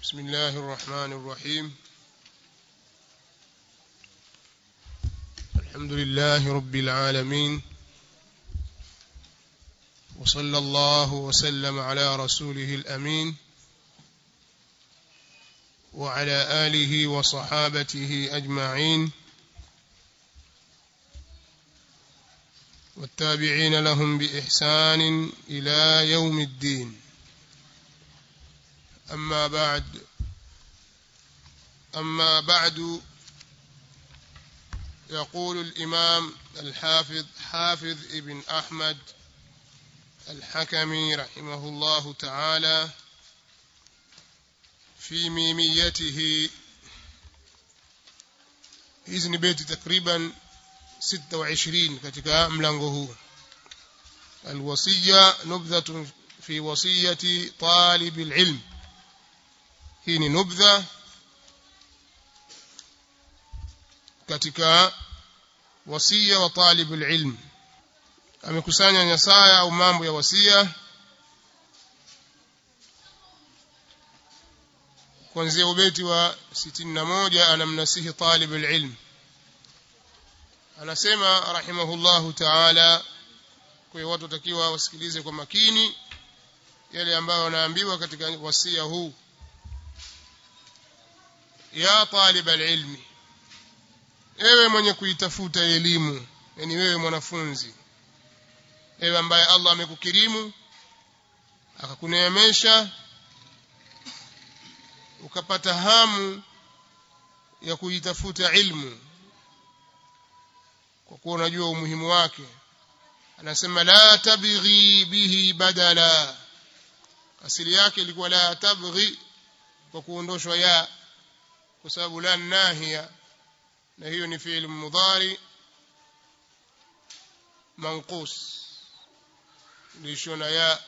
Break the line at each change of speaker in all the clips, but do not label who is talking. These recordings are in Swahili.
بسم الله الرحمن الرحيم الحمد لله رب العالمين وصلى الله وسلم على رسوله الأمين وعلى آله وصحابته أجمعين والتابعين لهم بإحسان إلى يوم الدين أما بعد أما بعد يقول الإمام الحافظ حافظ ابن أحمد الحكمي رحمه الله تعالى في ميميته hizi ni beti takriban 26 katika mlango huu alwasiya nubdhatun fi wasiyati talib alilm hii ni nubdha katika wasia wa talib alilm amekusanya nyasaya au mambo ya wasia kuanzia ubeti wa 61 anamnasihi talib alilm anasema rahimahullahu taala kwa watu watakiwa wasikilize kwa makini yale ambayo wanaambiwa katika wasia huu ya talib alilmi ewe mwenye kuitafuta elimu yani wewe mwanafunzi ewe ambaye Allah amekukirimu akakuneemesha ukapata hamu ya kuitafuta ilmu kwa kuwa unajua umuhimu wake anasema la tabghi bihi badala asili yake ilikuwa la tabghi kwa kuondoshwa ya kwa sababu la nahia na hiyo ni fi'il mudhari manqus lishona ya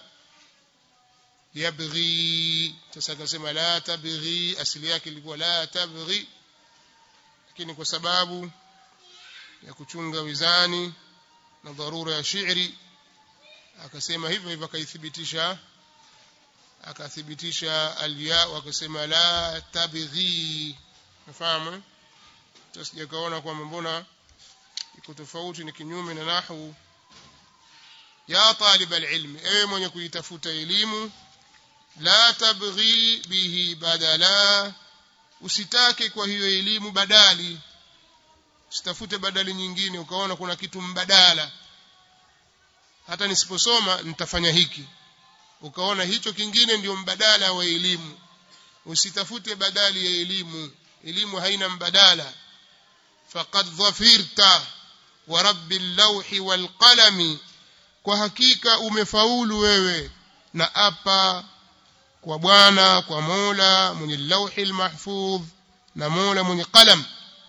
yabghi sasa akasema la tabghi asili yake ilikuwa la tabghi lakini kwa sababu ya kuchunga wizani na dharura ya shairi akasema hivyo hivyo akaithibitisha akathibitisha alya akasema la tabghi nafahamu tusije kaona kwamba mbona iko tofauti ni kinyume na nahwu ya talib alilm ewe mwenye kuitafuta elimu la tabghi bihi badala usitake kwa hiyo elimu badali usitafute badali nyingine ukaona kuna kitu mbadala hata nisiposoma nitafanya hiki ukaona hicho kingine ndio mbadala wa elimu usitafute badali ya elimu elimu haina mbadala faqad dhafirta wa rabbil lawhi wal qalami kwa hakika umefaulu wewe na apa kwa bwana kwa mola mwenye lawhi mahfudh na mola mwenye qalam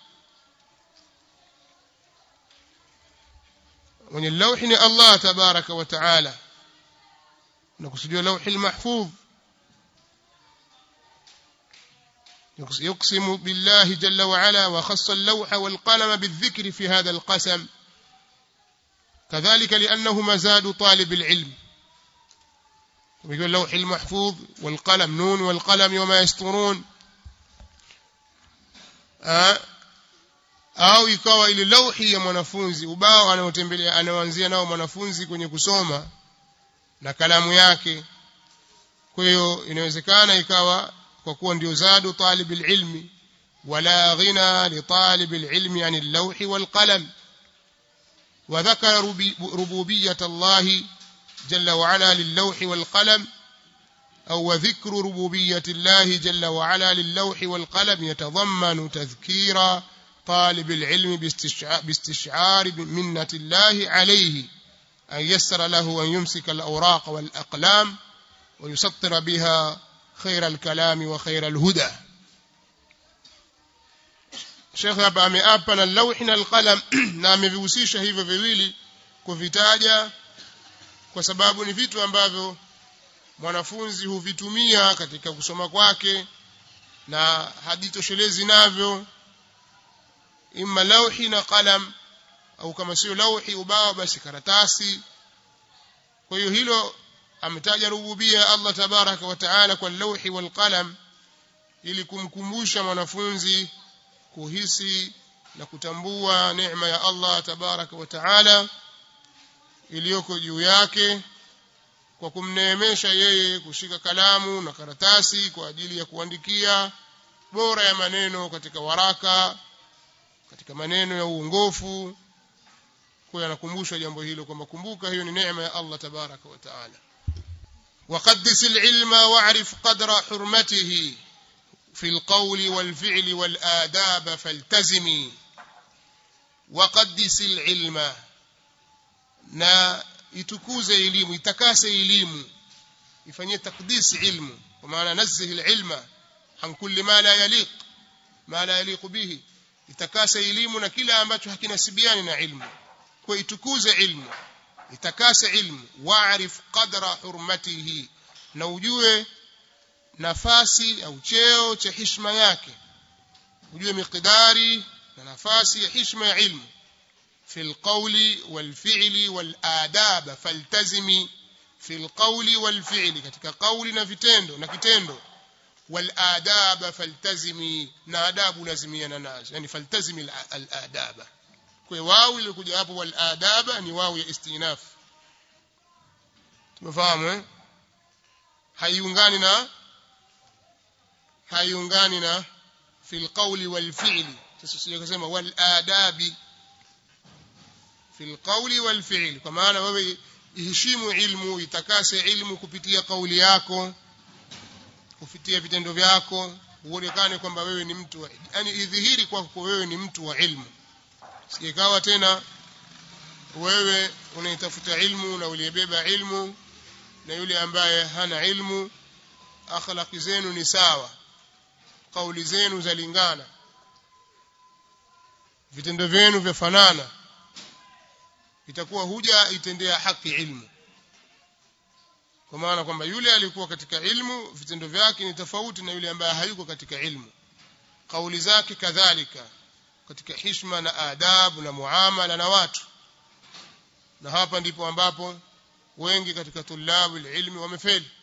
mwenye lawhi ni Allah tabaraka wa taala nakusudia lawhi mahfudh يقسم بالله جل وعلا وخص اللوح والقلم بالذكر في هذا القسم كذلك لأنه مزاد طالب العلم ويقول اللوح المحفوظ والقلم نون والقلم وما يسطرون au ikawa ile lauhi ya mwanafunzi ubao anaotembelea anaoanzia nao mwanafunzi kwenye kusoma na kalamu yake kwa hiyo inawezekana ikawa kwa kuwa ndio zadu talib ilmi wala ghina li talib ilmi an al-lawh wal qalam wa dhakara rububiyyat Allah jalla wa ala lil-lawh wal qalam أو وذكر ربوبية الله جل وعلا للوح والقلم يتضمن تذكير طالب العلم باستشعار منة الله عليه أن يسر له أن يمسك الأوراق والأقلام ويسطر بها خير الكلام وخير الهدى Sheikh hapa ameapa na lauhi na alqalam na amevihusisha hivyo viwili kuvitaja kwa sababu ni vitu ambavyo mwanafunzi huvitumia katika kusoma kwake na hajitoshelezi navyo imma lauhi na qalam au kama sio lauhi ubao basi karatasi kwa hiyo hilo ametaja rububia Allah tabaraka wa taala kwa lauhi wal qalam ili kumkumbusha mwanafunzi kuhisi na kutambua neema ya Allah tabaraka wa taala iliyoko juu yake kwa kumneemesha yeye kushika kalamu na karatasi kwa ajili ya kuandikia bora ya maneno katika waraka katika maneno ya uongofu kwa anakumbushwa jambo hilo kwamba kumbuka hiyo ni neema ya Allah tabaraka wa taala وقدس العلم واعرف قدر حرمته في القول والفعل والآداب فالتزمي وقدس العلم na itukuze elimu itakase elimu ifanyie takdis ilmu kwa maana nazih alilma an kulli ma la yaliq ma la yaliq bihi itakase elimu na kila ambacho hakinasibiani na ilmu kwa itukuze ilmu itakase ilmu wa'rif qadra hurmatihi na ujue nafasi au cheo cha hishma yake ujue miqdari na nafasi ya hishma ya ilmu في القول والفعل والآداب فالتزمي في القول والفعل katika kauli na vitendo na kitendo والآداب فالتزمي na adabu lazimiana nazo yani faltazimi al-adaba kwa wao ilikuja hapo wal-adaba ni wao ya istinaf tumefahamu eh haiungani na haiungani na في القول والفعل sasa sio kusema wal-adabi في القول والفعل kwa maana wewe iheshimu ilmu itakase ilmu kupitia kauli yako kupitia vitendo vyako uonekane kwamba wewe ni mtu yani idhihiri kwako wewe ni mtu wa ilmu sikawa tena wewe unaitafuta ilmu na uliyebeba ilmu na yule ambaye hana ilmu akhlaqi zenu ni sawa kauli zenu zalingana vitendo vyenu vyafanana itakuwa huja itendea haki ilmu kwa maana kwamba yule alikuwa katika ilmu vitendo vyake ni tofauti na yule ambaye hayuko katika ilmu kauli zake kadhalika katika hishma na adabu na muamala na watu na hapa ndipo ambapo wengi katika tulabu ilmi wamefeli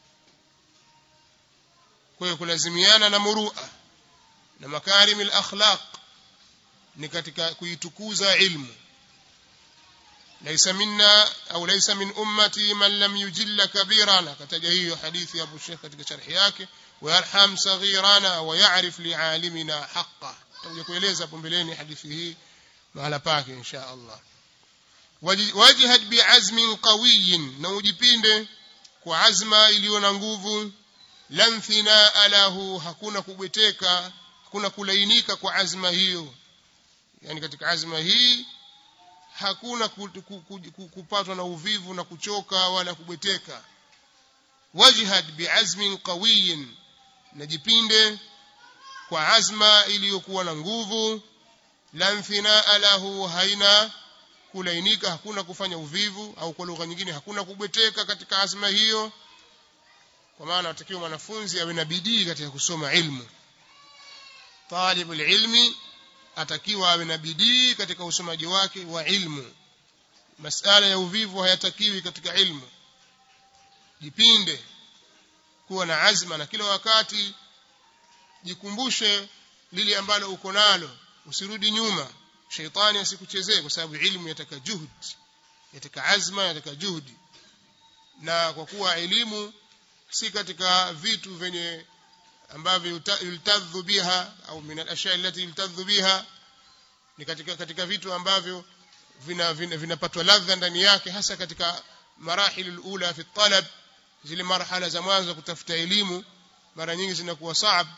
kwa hiyo kulazimiana na murua na makarim al-akhlaq ni katika kuitukuza ilmu ليس منا أو ليس من أمتي من لم يجل كبيرنا كتجهيه حديث أبو الشيخ katika sharhi yake ويرحم صغيرنا ويعرف لعالمنا حقه tutakuja kueleza hapo mbeleni hadithi hii mahala pake insha Allah wajihad bi'azmin qawiyin na ujipinde kwa azma iliyo na nguvu lam thinaa lahu hakuna kubweteka hakuna kulainika kwa azma hiyo yani katika azma hii hakuna kupatwa na uvivu na kuchoka wala kubweteka wajihad bi'azmin qawiyin najipinde kwa azma iliyokuwa na nguvu la thinaa lahu haina kulainika hakuna kufanya uvivu au kwa lugha nyingine hakuna kubweteka katika azma hiyo kwa maana atakiwa mwanafunzi awe na bidii katika kusoma ilmu talibul ilmi atakiwa awe na bidii katika usomaji wake wa ilmu masala ya uvivu hayatakiwi katika ilmu jipinde kuwa na azma na kila wakati jikumbushe lile ambalo uko nalo usirudi nyuma sheitani asikuchezee kwa sababu ilmu yataka juhud yataka azma yataka juhudi na kwa kuwa elimu si katika vitu vyenye ambavyo yultadhu biha au min al-ashya allati yultadhu biha ni katika katika vitu ambavyo vinapatwa vina, vina ladha ndani yake hasa katika marahil alula fi talab zile marhala za mwanzo kutafuta elimu mara nyingi zinakuwa saab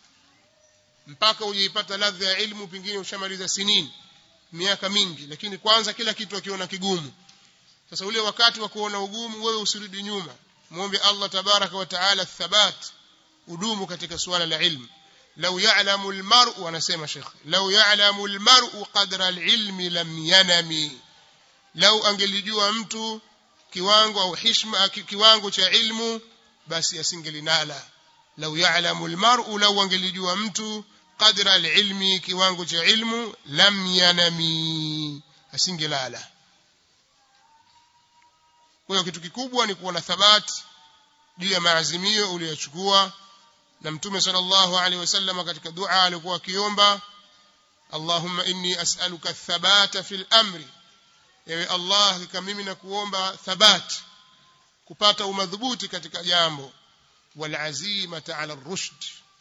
mpaka ujeipata ladha ya ilmu pengine ushamaliza sinini miaka mingi lakini kwanza kila kitu akiona kigumu sasa ule wakati wa kuona ugumu wewe usirudi nyuma muombe Allah tabaraka wa taala thabat udumu katika suala la ilmu لو يعلم المرء wanasema Sheikh لو يعلم المرء قدر العلم لم ينم لو angelijua mtu kiwango au heshima kiwango cha ilmu basi asingelinala لو يعلم المرء لو angelijua mtu قدر العلم kiwango cha ilmu lam yanami asingelala kwa hiyo kitu kikubwa ni kuwa na thabati juu ya maazimio uliyochukua na mtume sallallahu alaihi wasallam katika dua alikuwa akiomba Allahumma inni as'aluka thabata fil amri ewe Allah hakika mimi nakuomba thabat kupata umadhubuti katika jambo wal azimata ala rushd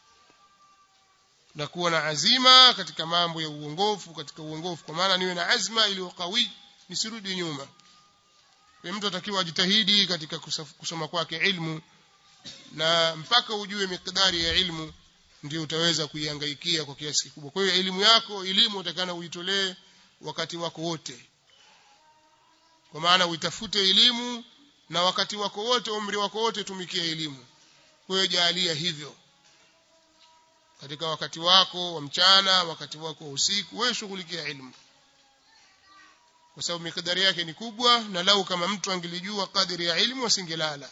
na kuwa na azima katika mambo ya uongofu katika uongofu kwa maana niwe na azma iliyo kawi nisirudi nyuma kwa mtu atakiwa ajitahidi katika kusoma kwake ilmu na mpaka ujue mikdari ya ilmu ndio utaweza kuihangaikia kwa kiasi kikubwa kwa hiyo elimu yako elimu utakana uitolee wakati wako wote kwa maana uitafute elimu na wakati wako wote umri wako wote tumikia elimu kwa hiyo jaalia hivyo katika wakati wako wa mchana wakati wako wa usiku wewe shughulikia elimu kwa sababu mikadari yake ni kubwa na lau kama mtu angelijua kadiri ya elimu asingelala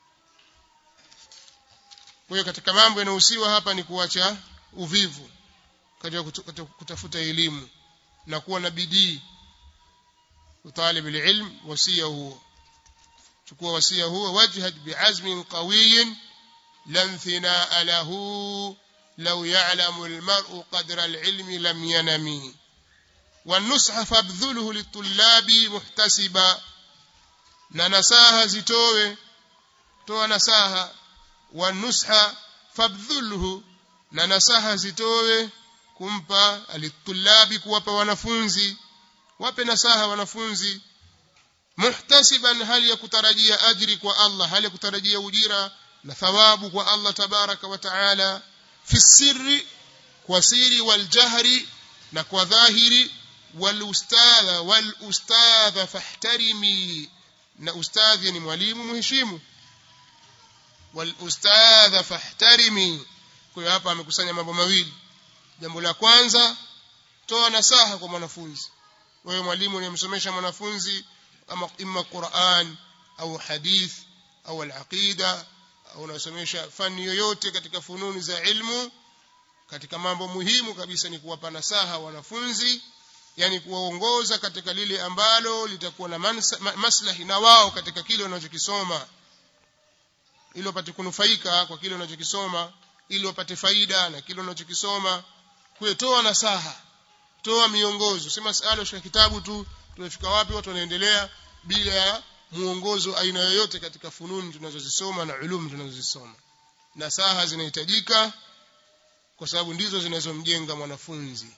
kwa hiyo katika mambo yanayohusiwa hapa ni kuacha uvivu katika kutafuta elimu na kuwa na bidii utalib alilm wasia huo chukua wasia huo wajhad bi'azmin qawiyin lan thinaa lahu law ya'lamu almar'u qadra alilmi lam yanami والنصح فابذله للطلاب محتسبا na nasaha zitowe toa nasaha wanusha fabdhulhu na nasaha zitowe kumpa alitulabi kuwapa wanafunzi wape nasaha wanafunzi muhtasiban hali ya kutarajia ajri kwa Allah hali ya kutarajia ujira na thawabu kwa Allah tabaraka wa taala fi sirri kwa siri wal jahri na kwa dhahiri wal ustadha wal ustadha fahtarimi na ustadhi ni mwalimu muheshimu wal ustadha fahtarimi kwa hiyo hapa amekusanya mambo mawili jambo la kwanza toa nasaha kwa mwanafunzi wewe mwalimu unayemsomesha mwanafunzi ama imma Qur'an au hadith au al-aqida au unasomesha fani yoyote katika fununi za ilmu katika mambo muhimu kabisa ni kuwapa nasaha wanafunzi yani kuwaongoza katika lile ambalo litakuwa na maslahi na wao katika kile wanachokisoma ili wapate kunufaika kwa kile wanachokisoma ili wapate faida na kile wanachokisoma kuetoa nasaha toa miongozo sema sala shika kitabu tu tumefika wapi watu wanaendelea bila ya muongozo aina yoyote katika fununi tunazozisoma na ulumu tunazozisoma nasaha zinahitajika kwa sababu ndizo zinazomjenga mwanafunzi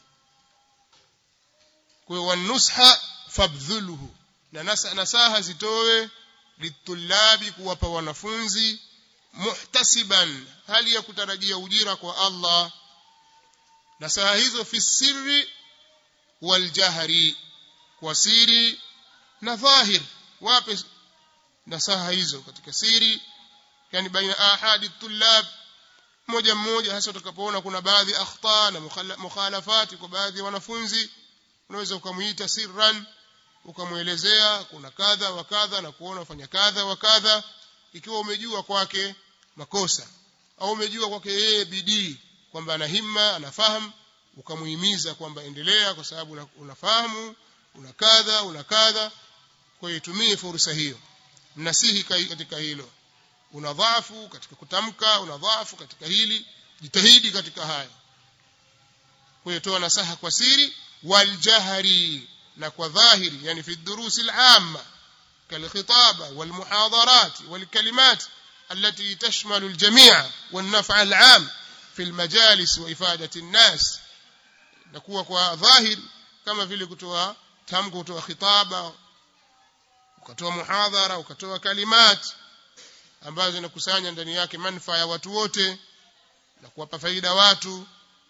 kwa hiyo wanusha fabdhuluhu na nasaha zitowe litulabi kuwapa wanafunzi muhtasiban hali ya kutarajia ujira kwa Allah nasaha hizo fi sirri wal jahri kwa siri na dhahir wape nasaha hizo katika siri yani baina ahadi tulab mmoja mmoja hasa utakapoona kuna baadhi akhta na mukhalafati kwa baadhi ya wanafunzi unaweza ukamuita sirran ukamwelezea kuna kadha wa kadha na kuona ufanya kadha wa kadha ikiwa umejua kwake makosa au umejua kwake yeye bidii kwamba ana himma anafahamu ukamuhimiza kwamba endelea kwa sababu unafahamu una kadha una kadha kwa hiyo tumie fursa hiyo mnasihi katika hilo una dhaifu katika kutamka una dhaifu katika hili jitahidi katika haya kwa hiyo toa nasaha kwa siri waljahri na kwa dhahiri yani fi durusi al-amma كالخطابة والمحاضرات والكلمات التي تشمل الجميع والنفع العام في المجالس وإفادة الناس نكون kwa ظاهر kama vile kutoa tamko kutoa khitaba ukatoa muhadhara ukatoa kalimat ambazo zinakusanya ndani yake manufaa ya watu wote na kuwapa faida watu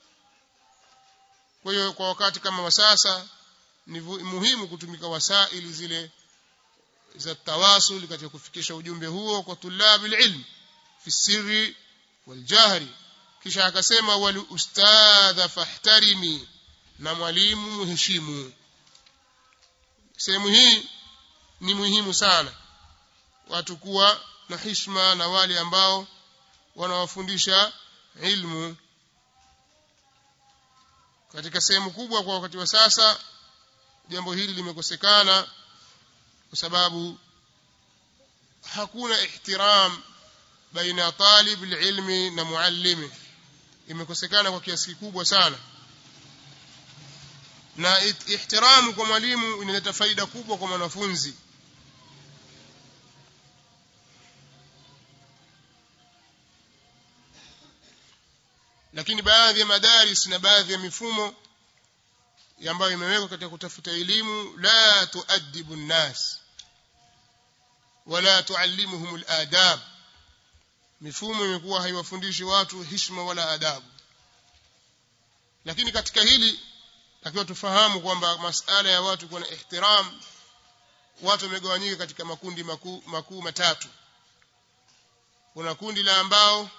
kwa hiyo kwa wakati kama wa sasa ni muhimu kutumika wasaili zile za tawasul katika kufikisha ujumbe huo kwa tulabi ilm fi sirri wal jahri kisha akasema wal ustadha fahtarimi na mwalimu muheshimu sehemu hii ni muhimu sana watu kuwa na hishma na wale ambao wanawafundisha ilmu katika sehemu kubwa kwa wakati wa sasa jambo hili limekosekana kwa sababu hakuna ihtiram baina ya talib ilmi na muallimi imekosekana kwa kiasi kikubwa sana na ihtiramu kwa mwalimu inaleta faida kubwa kwa mwanafunzi lakini baadhi ya madaris na baadhi ya mifumo ambayo imewekwa katika kutafuta elimu la tuaddibu nnas wala tuallimuhum aladab mifumo imekuwa haiwafundishi watu hishma wala adabu lakini katika hili takiwa tufahamu kwamba masala ya watu kuwa na ihtiram watu wamegawanyika katika makundi makuu makuu matatu kuna kundi la ambao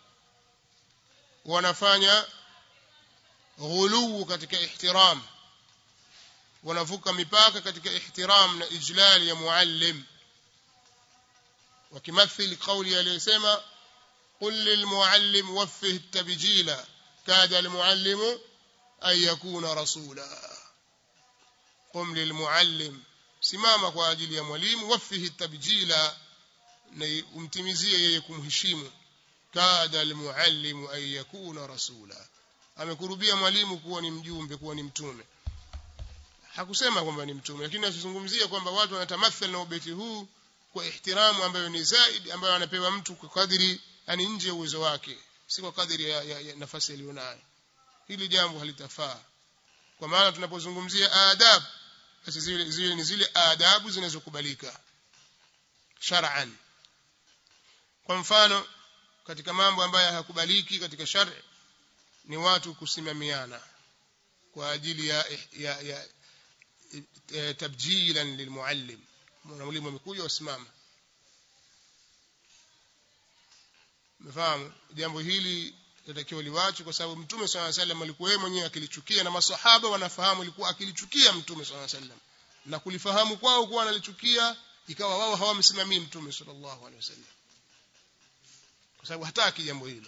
wanafanya ghuluu katika ihtiram wanavuka mipaka katika ihtiram na ijlal ya muallim wakimathili kauli aliyosema قل للمعلم وفه التبجيل كاد المعلم أن يكون رسولا قم للمعلم simama kwa ajili ya mwalimu wafihi tabjila na umtimizie yeye kumheshimu kada almuallimu an yakuna rasula amekurubia mwalimu kuwa ni mjumbe kuwa ni mtume hakusema kwamba ni mtume lakini asizungumzia kwamba watu wanatamathal na ubeti huu kwa ihtiramu ambayo ni zaidi ambayo anapewa mtu kwa kadiri yani nje ya uwezo wake si kwa kadiri ya, ya, ya nafasi aliyonayo hili jambo halitafaa kwa maana tunapozungumzia adab basi zile, zile ni zile adabu zinazokubalika shar'an kwa mfano katika mambo ambayo hayakubaliki katika shari ni watu kusimamiana kwa ajili ya, ya, ya, ya tabjilan lilmuallim mwalimu amekuja wasimama mfahamu jambo hili linatakiwa liwache kwa sababu mtume swalla sallam alikuwa yeye mwenyewe akilichukia na masahaba wanafahamu alikuwa akilichukia mtume swalla sallam na kulifahamu kwao kuwa analichukia ikawa wao hawamsimamii mtume sallallahu alaihi wasallam kwa sababu hataki jambo hilo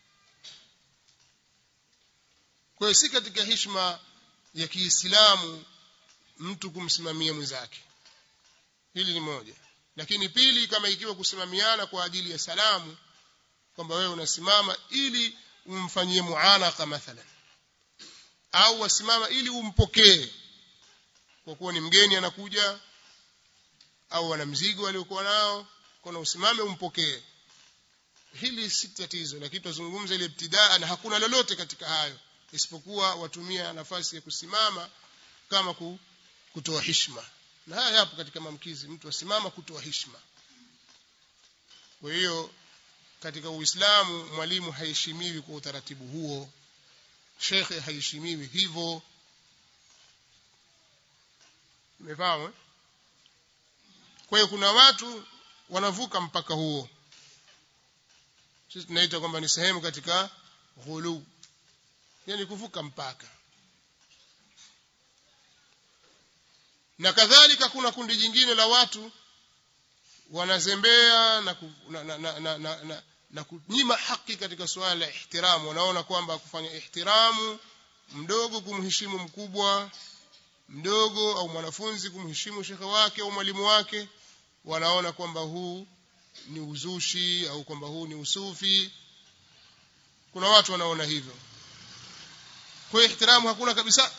kwa hiyo si katika heshima ya Kiislamu mtu kumsimamia mwenzake hili ni moja lakini pili kama ikiwa kusimamiana kwa ajili ya salamu kwamba wewe unasimama ili umfanyie muanaka mathalan au wasimama ili umpokee kwa kuwa ni mgeni anakuja au ana mzigo aliokuwa nao kuna usimame umpokee hili si tatizo lakini tuzungumza ile ibtidaa na hakuna lolote katika hayo isipokuwa watumia nafasi ya kusimama kama kutoa hishma na haya yapo katika mamkizi mtu asimama kutoa hishma kwa hiyo katika uislamu mwalimu haheshimiwi kwa utaratibu huo shekhe haheshimiwi hivyo umefahamu eh? kwa hiyo kuna watu wanavuka mpaka huo sisi tunaita kwamba ni sehemu katika ghulu yani kuvuka mpaka na kadhalika kuna kundi jingine la watu wanazembea na, ku, na, na, na, na, na, na, na kunyima haki katika suala la ihtiramu wanaona kwamba kufanya ihtiramu mdogo kumheshimu mkubwa mdogo au mwanafunzi kumheshimu shekhe wake au mwalimu wake wanaona kwamba huu ni uzushi au kwamba huu ni usufi kuna watu wanaona hivyo kwa hiyo ihtiramu hakuna kabisa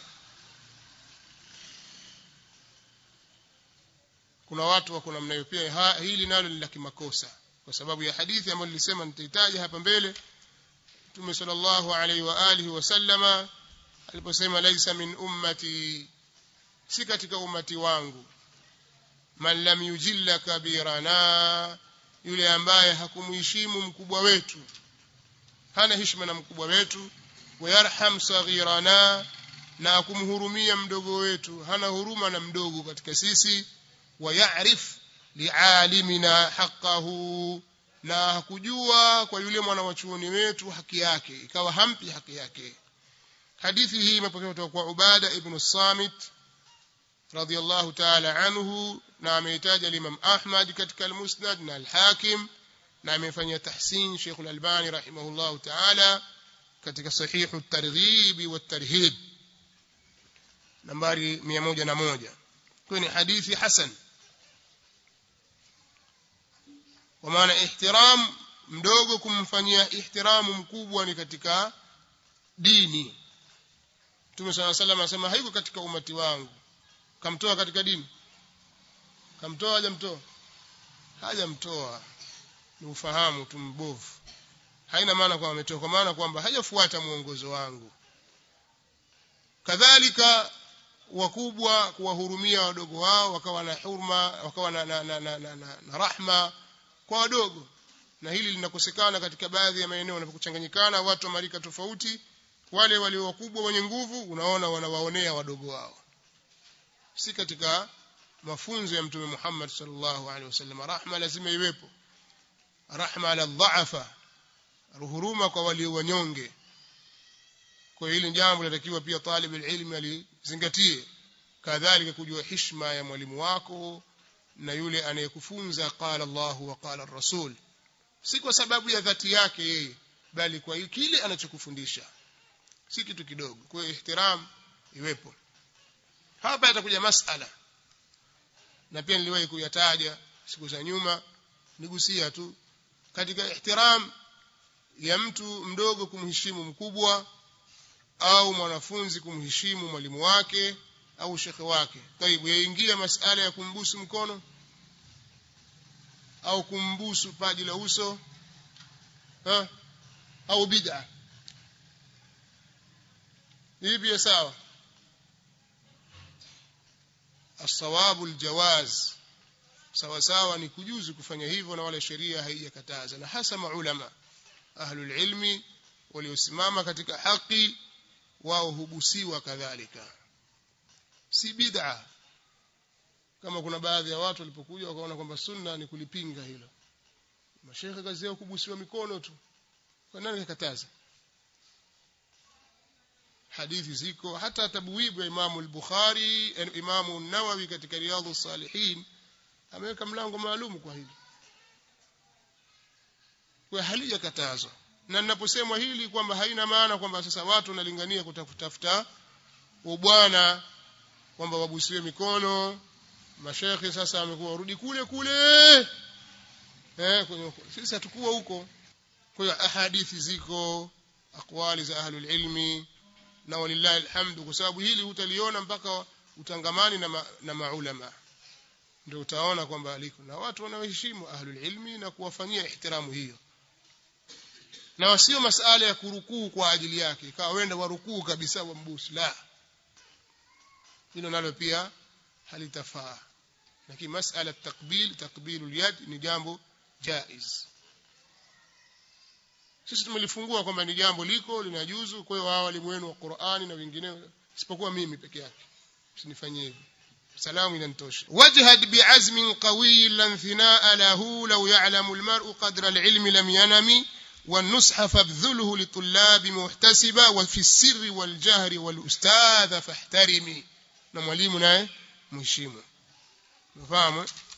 kuna watu wako namna hiyo pia hili nalo ni la kimakosa kwa sababu ya hadithi ambayo nilisema nitahitaji hapa mbele Mtume sallallahu alaihi wa alihi wasallama aliposema laisa min ummati si katika ummati wangu man lam yujilla kabirana yule ambaye hakumheshimu mkubwa wetu hana heshima na mkubwa wetu wayarham saghirana na akumhurumia mdogo wetu hana huruma na mdogo katika sisi wayarif lialimina haqqahu na hakujua kwa yule mwana wa chuoni wetu haki yake ikawa hampi haki yake hadithi hii imepokewa kutoka kwa Ubada ibn Samit radiyallahu ta'ala anhu na ameitaja Imam Ahmad katika al-Musnad na al-Hakim na amefanya tahsin Sheikh al-Albani rahimahullahu ta'ala katika sahihu at-targhib wa at-tarhib nambari 101 kwa ni hadithi hasan kwa maana ihtiram mdogo kumfanyia ihtiramu mkubwa ni katika dini Mtume swalla salam anasema haiko katika umati wangu kamtoa katika dini kamtoa hajamtoa hajamtoa ni ufahamu tu mbovu haina maana kwamba ametoa kwa maana kwamba hajafuata mwongozo wangu kadhalika wakubwa kuwahurumia wadogo wao wakawa na hurma wakawa na, na, na, na, na, na, na rahma kwa wadogo na hili linakosekana katika baadhi ya maeneo wanapokuchanganyikana watu wa marika tofauti wale walio wakubwa wenye nguvu unaona wanawaonea wadogo wao si katika mafunzo ya mtume Muhammad sallallahu alaihi wasallam rahma lazima iwepo rahma ala dhaafa huruma kwa walio wanyonge kwa hili jambo linatakiwa pia talib ilmi alizingatie kadhalika kujua heshima ya mwalimu wako na yule anayekufunza qala Allah wa qala rasul si kwa sababu ya dhati yake yeye bali kwa kile anachokufundisha si kitu kidogo kwa hiyo ihtiram iwepo hapa yatakuja masala na pia niliwahi kuyataja siku za nyuma nigusia tu katika ihtiram ya mtu mdogo kumheshimu mkubwa au mwanafunzi kumheshimu mwalimu wake au shekhe wake taibu yaingia masala ya kumbusu mkono au kumbusu paji la uso ha? au bid'a hivi sawa الصواب الجواز sawa sawa ni kujuzu kufanya hivyo na wala sheria haijakataza na hasa maulama ahlul ilmi waliosimama katika haki wao hubusiwa kadhalika si bid'a kama kuna baadhi ya watu walipokuja wakaona kwamba sunna ni kulipinga hilo mashehe kazi yao kubusiwa mikono tu kwa nani kakataza hadithi ziko hata tabwibu ya Imamu al-Bukhari Imamu an-Nawawi katika Riyadhus Salihin ameweka mlango maalum kwa hili kwa halijakatazwa na ninaposemwa hili kwamba haina maana kwamba sasa watu wanalingania kutafuta ubwana kwamba wabusiwe mikono mashekhe sasa amekuwa warudi kule kule eh sisi hatukuwa huko kwa hiyo ahadithi ziko akwali za ahlul ilmi na walillahi alhamdu kwa sababu hili utaliona mpaka utangamani na, ma, na maulama ndio utaona kwamba aliko na watu wanaoheshimu ahlul ilmi na kuwafanyia ihtiramu hiyo na wasio masala ya kurukuu kwa ajili yake ikawa wenda warukuu kabisa wa mbusi la hilo nalo pia halitafaa lakini masala takbil takbilu yad ni jambo jaiz sisi tumelifungua kwamba ni jambo liko linajuzu kwa hiyo wao walimu wenu wa Qur'ani na wengineo isipokuwa mimi peke yake usinifanyie hivyo salamu inanitosha wajhad bi'azmin qawiy lan thinaa lahu law ya'lamu al-mar'u qadra al-ilmi lam yanami والنصح فابذله لطلاب محتسبا وفي السر والجهر والأستاذ فاحترمي na mwalimu naye mheshimu unafahamu